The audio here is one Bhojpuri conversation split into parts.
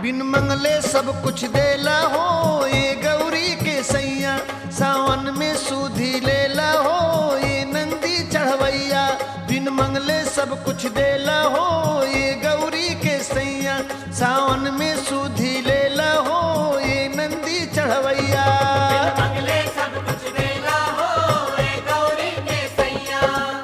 बिन मंगले सब कुछ देला हो ये गौरी के सैया सावन में सूधी लेला हो ये नंदी चढ़वैया बिन मंगले सब कुछ देला हो ये गौरी के सैया सावन में सूधी लेला हो ये नंदी चढ़वैया मंगले सब कुछ देला हो ए गौरी के सैया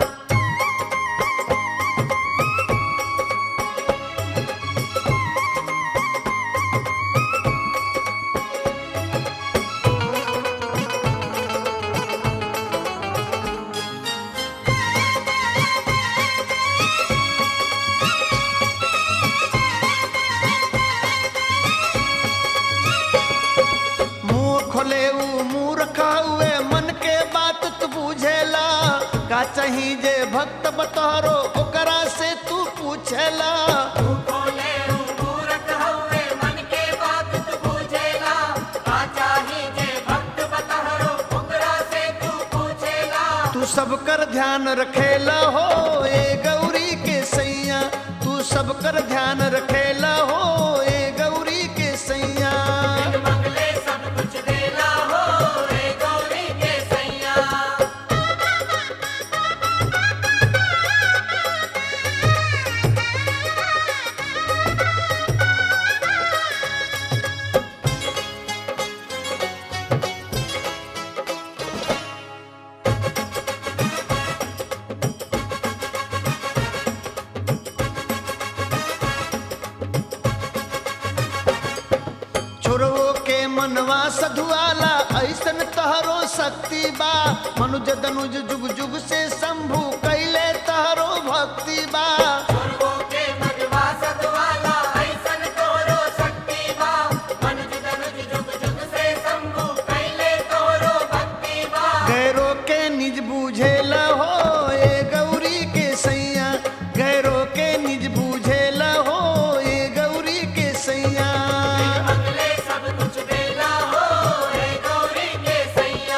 मुंह खोले ऊ मुंह रखा हुए मन के बात तू बुझेला का चाही जे भक्त बतहरो ओकरा से तू पूछेला तू खोले मूरख हवे मन के बात तू पूछेला का चाही जे भक्त बतहरो ओकरा से तू पूछेला तू सब कर ध्यान रखेला हो ए गौरी के सैया तू सब कर ध्यान रखेला हो ए गौरी के सैया बिन मंगले सब कुछ देला हो ए गौरी के सैया छोरवो के मनवा सधुआला ऐसन तहरो शक्ति बा मनुज दनुज जुग जुग से शंभु कैले तहरो भक्ति बा पूर्वो के मजवा सतवाला ऐसन तोरो शक्ति बा मनुज तनुज जुग जुग से शंभु कैले तोरो भक्ति बा गैरो के निज बूझेला हो ए गौरी के सैया गैरो के निज बूझेला हो ए गौरी के सैया मंगले सब कुछ देला हो ए गौरी के सैया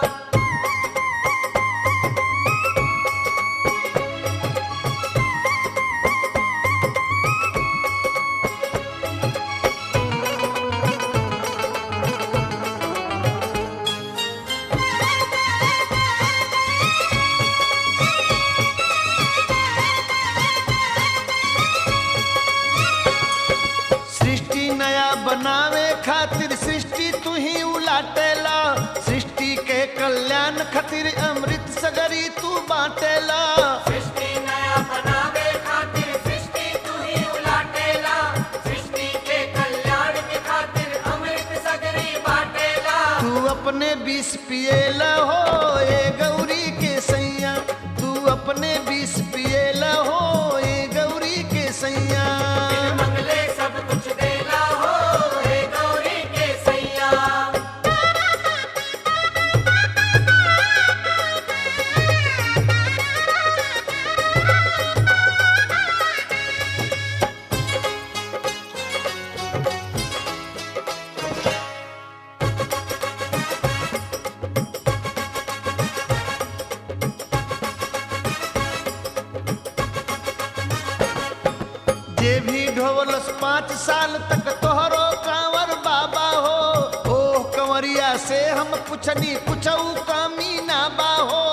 सृष्टि नया बनावे खातिर सृष्टि तू ही उलाटेला सृष्टि के कल्याण खातिर अमृत सगरी तू बाटेला सृष्टि नया बनावे खातिर सृष्टि तू ही उलाटेला सृष्टि के कल्याण के खातिर अमृत सगरी बाटेला तू अपने विष पिएला हो ए गौरी के सैया तू अपने विष पिएला हो ए गौरी के सैया मंगले सब कुछ देला हो ए गौरी के सैया जे भी ढोलस पाँच साल तक तोहरो कांवर बाबा हो ओ कंवरिया से हम पुछनी कुछऊ कमी ना बा हो